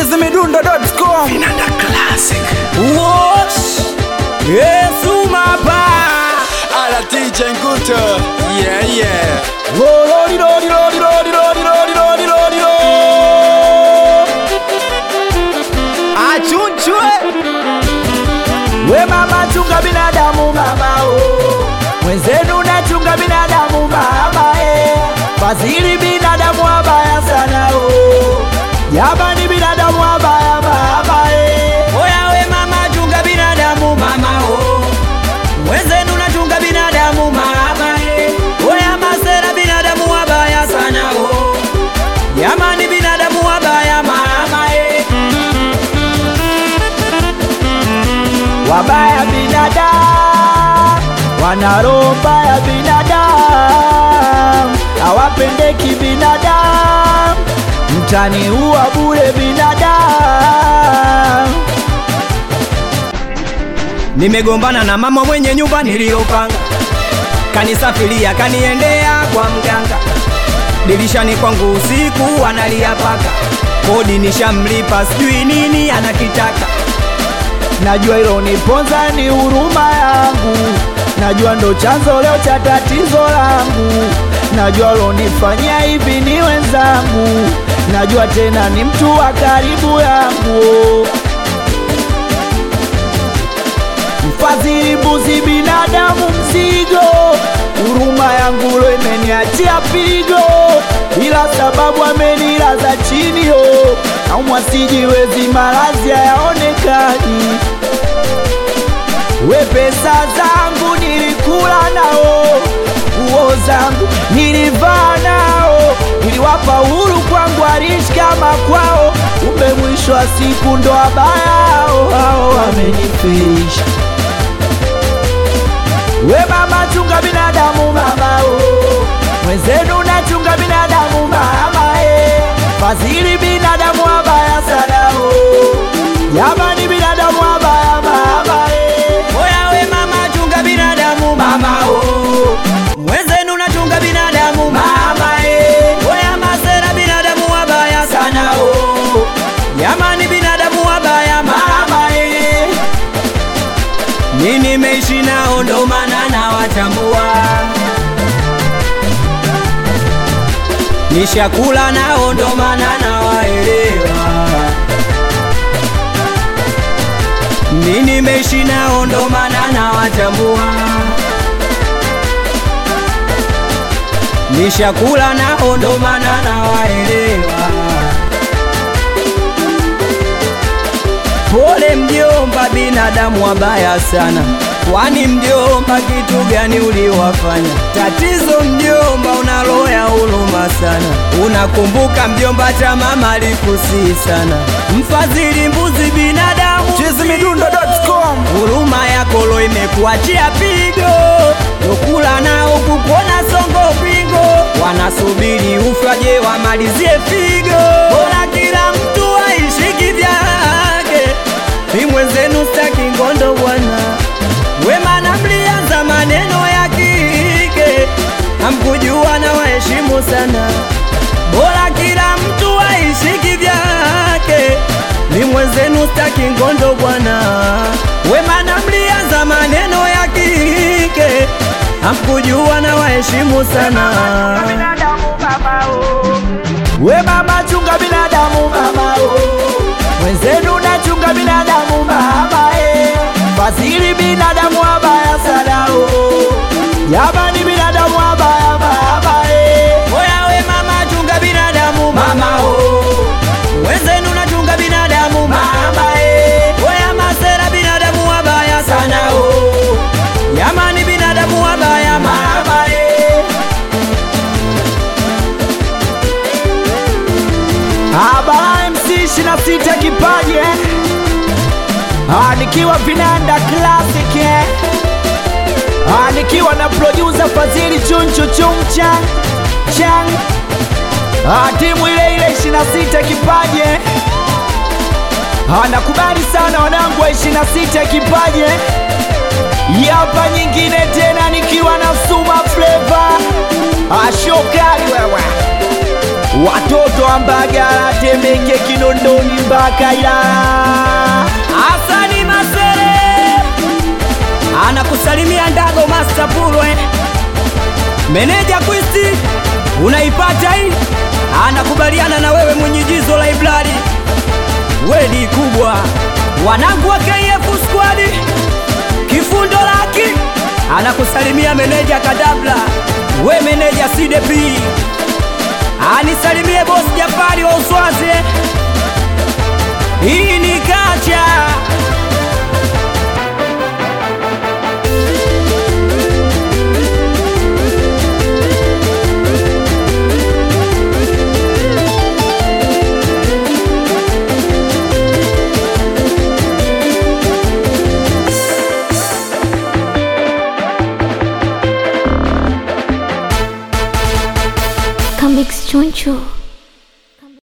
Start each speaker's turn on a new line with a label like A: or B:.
A: chizimidundo.com
B: Vinanda Classic.
A: Wosh Yesu mapa
B: Ala DJ Nguto. Yeah, yeah.
A: Lodi lodi lodi lodi lodi lodi lodi lodi lo Achunchwe We mama chunga binadamu mama oh Mwenzenu nachunga binadamu mama eh Fadhili binadamu wabaya sana oh Jamani binadamu wabaya mama eh Oya we mama chunga binadamu mama oh Mwenzenu nachunga binadamu mama eh Oya masera binadamu wabaya sana oh Jamani binadamu wabaya mama eh Wabaya binadamu wana roho mbaya binadamu hawapendeki binadamu mtani huwa bure binadamu Nimegombana na mama mwenye nyumba niliyopanga, kanisafiria kaniendea kwa mganga, dirishani kwangu usiku analia paka, kodi nishamlipa, sijui nini anakitaka. Najua hilo niponza ni huruma yangu, najua ndo chanzo leo cha tatizo langu, najua lonifanyia hivi ni wenzangu, najua tena ni mtu wa karibu yangu. Mfadhili mbuzi binadamu mzigo, huruma yangu lo imeniachia pigo, ila sababu amenilaza chini yo, naumwa sijiwezi, maradhi hayaonekani. We pesa zangu nilikula nao, nguo zangu nilivaa nao, niliwapa uhuru kwangu, aliishi kama kwao, kumbe mwisho wa siku ndo wabaya hao hao wamenifirisha. We mama chunga binadamu mama oh. Mwenzenu nachunga binadamu mama eh. Fadhili binadamu wabaya sana oh. Jamani binadamu wabaya mama eh. Oya we mama chunga binadamu mama oh. Mwenzenu nachunga binadamu mama eh. Oya masera binadamu wabaya sana oh. Jamani binadamu wabaya mama eh. Mi nimeishi nao ndo maana nawatambua, nishakula nao ndo maana nawaelewa. Mi nimeishi nao ndo maana nawatambua, nishakula nao ndo maana nawaelewa. Pole mjomba, binadamu wabaya sana. Kwani mjomba, kitu gani uliwafanya? Tatizo mjomba, una roho ya huruma sana. Unakumbuka mjomba, cha mama alikusii sana. Mfadhili mbuzi binadamu
B: chizimidundo.com.
A: huruma yako lo imekuachia pigo, lokula nao kukuona songo pingo, wanasubiri ufyaje wamalizie figo. Bora kila mtu aishi kivyake, mi mwenzenu staki ngondo bwana. Wema na mlianza maneno ya kike, hamkujua na waheshimu sana. Bora kila mtu aishi kivyake, mi mwenzenu staki ngondo bwana. Wema na mlianza maneno ya kike, hamkujua na waheshimu sana. We mama chunga binadamu mama oh. Mwenzenu nachunga binadamu mama eh. Fadhili binadamu wabaya sana oh. Jamani binadamu wabaya mama eh. Oya we mama chunga binadamu mama oh. Mwenzenu nachunga binadamu mama eh. Oya masera binadamu wabaya sana oh. Jamani binadamu wabaya mama eh. Abara MC 26 kipaji eh. Ah, nikiwa Vinanda Classic eh. Ah, nikiwa na producer Fadhili Chunchu Chumcha Chang ah, timu ile ile 26 kipaji eh. ah, nakubali sana wanangu wa 26 kipaji eh. Yapa nyingine tena nikiwa na Suma Flavor ah, show kali wewe watoto wa Mbagala, Temeke, Kinondoni mpaka Ilala. Hasani Masere anakusalimia Ndago Master Pulwe, meneja Kwisti, unaipata hii, anakubaliana na wewe mwenye jizo la Ibladi, wedi kubwa, wanangu wa KF squad, kifundo laki anakusalimia meneja Kadabla, we meneja CDP, anisalimie bosi Jafari wa Uswazi. Hii ni kacha